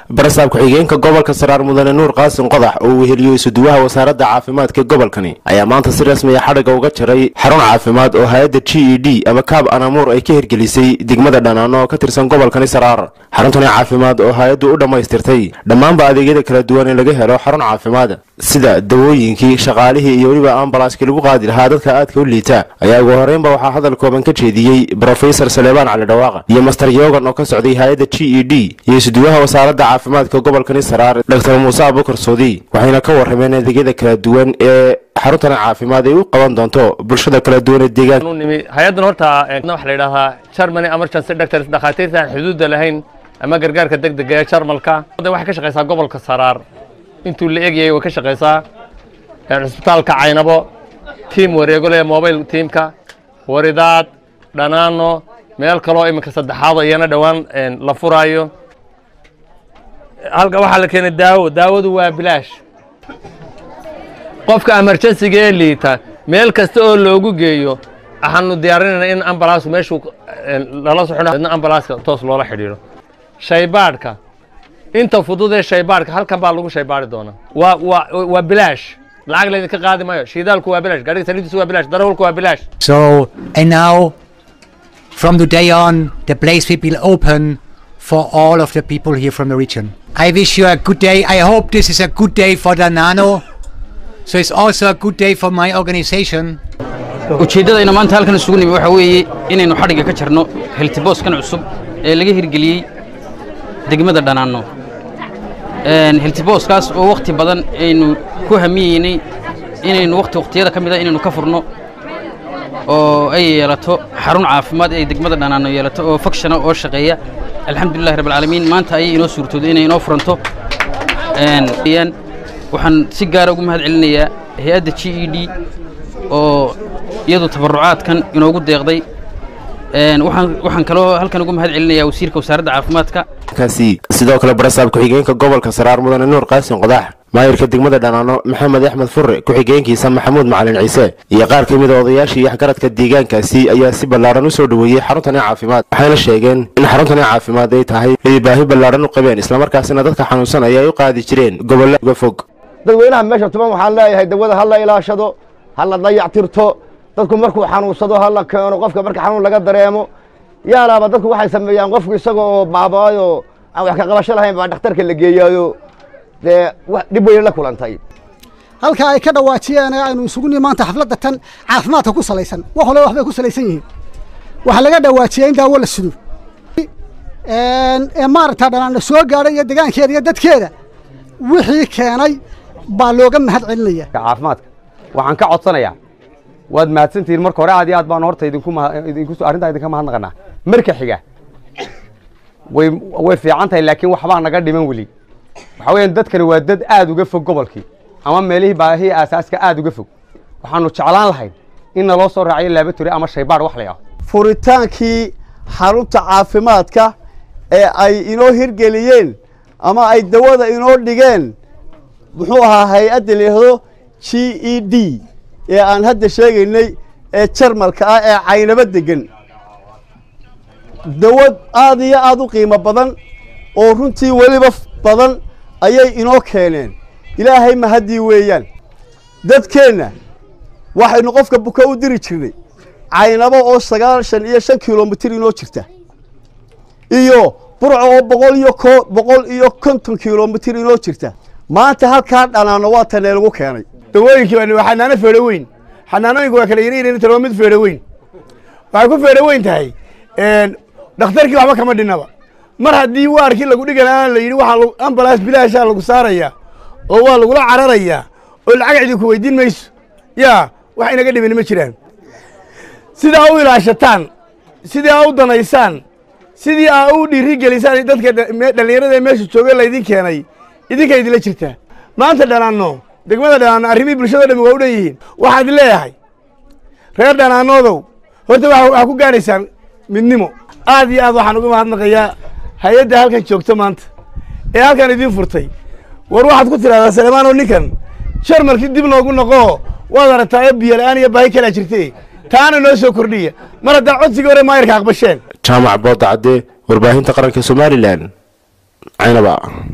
barasaab ku-xigeenka gobolka saraar mudane nuur qaasin qodax oo weheliyo isuduwaha wasaaradda caafimaadka gobolkani ayaa maanta si rasmiya xadhigga uga jaray xarun caafimaad oo hay-adda g e d ama kaab anamuur ay ka hirgelisay degmada dhanaano oo ka tirsan gobolkani saraar xaruntani caafimaad oo hay-addu u dhammaystirtay dhammaanba adeegyada kala duwan ee laga helo xarun caafimaad sida dawooyinkii shaqaalihii iyo weliba ambalaaskii lagu qaadi lahaa dadka aadka u liita ayaa ugu horeynba waxaa hadal kooban ka jeediyey brofesor saleebaan cali dhawaaqa iyo master yogan oo ka socday hay-adda g e d iyo isuduwaha wasaaradda caafimaadka gobolkani saraar doctor muuse abukar soodi waxayna ka warrameen adeegyada kala duwan ee xaruntani caafimaad ay u qaban doonto bulshada kala duwan ee deegaanka nimi hay-addan horta waxa la yidhahdaa germany emergency doctors dhakhaatiirta aan xuduudda lahayn ama gargaarka degdega ee jarmalka waxay ka shaqaysaa gobolka saraar intuu la egyahay way ka shaqaysaa cisbitaalka caynabo tiam wareegole mobile tiamka waridaad dhanaano meel kaloo iminka saddexaado iyana dhowaan la furaayo halka waxaa la keenay daawo daawadu waa bilaash qofka emergensiga ee liita meel kasta oo loogu geeyo waxaanu diyaarinayna in ambalaasku meeshuu lala soxo ambalaaska toos loola xidhiidho shaybaadhka inta fudud ee shaybaadhka halkan baa lagu shaybaadhi doonaa waa waa waa bilaash lacag laydinka qaadi maayo shiidaalku waa bilaash gaariga saliidiisu waa bilaash darawalku waa bilaash So, and now, from today on, the place will be open for all of the people here from the region. I wish you a good day. I hope this is a good day for the Nano. So it's also a good day for my organization. ujeeddadayna maanta halkan isugu nimi waxaa weeye inaynu xadhigga ka jarno heltibooskan cusub ee laga hirgeliyey degmada dhanaanno heltibooskaas oo wakhti badan aynu ku hamiyeynay inaynu wakhti wakhtiyada ka mida inaynu ka furno oo ay yeelato xarun caafimaad ay degmada dhanaanno yeelato oo fakshana oo shaqeeya alxamdulillahi rabbilcaalamiin maanta ayay inoo suurtooday inay inoo furanto waxaan si gaara ugu mahad celinayaa hay-adda g e d oo iyadu tabarucaadkan inoogu deeqday waxaan kaloo halkan ugu mahad celinayaa wasiirka wasaaradda caafimaadka kaasi sidoo kale barasaab ku-xigeenka gobolka saraar mudane nuur qaasin qodax maayirka degmada dhanaano maxamed axmed furre ku-xigeenkiisa maxamuud macalin ciise iyo qaar ka mida odayaashii iyo waxgaradka deegaankaasi ayaa si ballaadhan u soo dhoweeyey xaruntani caafimaad waxayna sheegeen in xaruntani caafimaad ay tahay ay baahi ballaadhan u qabeen islamarkaasina dadka xanuunsanaya ay u qaadi jireen gobolla uga fog dadweynaha meesha tuban waxaan leeyahay dawada ha la ilaashado ha la dayactirto dadku markuu xanuunsado ha la keeno qofka marka xanuun laga dareemo yaalaaba dadku waxay sameeyaan qofku isaga oo baabaayo aan wax ka qabasho lahayn baa dhakhtarka la geeyaayo dee dhib weyne la kulantay halka ay ka dhawaajiyeen ee aynu isugu nihi maanta xafladda tan caafimaadka ku salaysan wax walba waxbay ku salaysan yihiin waxaa laga dhawaajiyey in daawo la sido ee maaragta dhanaana soo gaadhay iyo degaankeeda iyo dadkeeda wixii keenay baa looga mahad celinaya caafimaadka waxaan ka codsanayaa waad mahadsantihiin marka hore aad iyo aad baan horta idinku idinku arrintaa idinka mahadnaqanaa marka xiga way way fiican tahay laakiin waxbaa naga dhiman weli waxa weeyaan dadkani waa dad aad uga fog gobolkii ama meelihii baahihii aasaaska aad uga fog waxaanu jeclaan lahayn in naloo soo raaciyo laabatory ama shaybaadh wax la yidhaho furitaankii xarunta caafimaadka ee ay inoo hirgeliyeen ama ay dawada inoo dhigeen muxuu ahaa hay-adda layihahdo g e d ee aan hadda sheegaynay ee jarmalka ah ee caynabo degan dawad aad iyo aad u qiimo badan oo runtii weliba badan ayay inoo keeneen ilaahay mahaddii weeyaan dadkeenna waxaynu qofka buka u diri jirnay caynabo oo sagaashan iyo shan kilomitir inoo jirta iyo burco oo boqol iyo ko boqol iyo konton kilomitir inoo jirta maanta halkaa dhanaano waa tanee lagu keenay dawooyinkii waa xanaano feedho weyn xanaanooyinku waa kala yaryar tan waa mid feedho weyn waxay ku feedho weyn tahay dhakhtarkii waxba kama dhinaba mar haddii waarkii lagu dhigana la yidhi waxaa ambalaas bilaashaa lagu saarayaa oo waa lagula cararayaa oo lacag idinku weydiin mayso yaa wax inaga dhimin ma jiraan sidaa u ilaashataan sidii aa u danaysaan sidii aa u dhiiri gelisaan dadka dhallinyarada ee meesha jooga laydin keenay idinka idinla jirtaa maanta dhanaanno degmada dhanaanno arrimihii bulshado dhami waa u dhan yihiin waxaad leeyahay reer dhanaanoodow horta waxaa ku gaadhaysaan midnimo aad iyo aad waxaan uga mahadnaqayaa hay-adda halkan joogta maanta ee halkan idiin furtay war waxaad ku tidhahdaa salemaano ninkan jarmalkii dib noogu noqoo waad aragtaa ee biyo la-aan iyo baahi kalaa jirte taana noo soo kordhiya mar haddaa codsigii hore maayirka aqbasheen jaamac boodacadde warbaahinta qaranka somalilan caynaba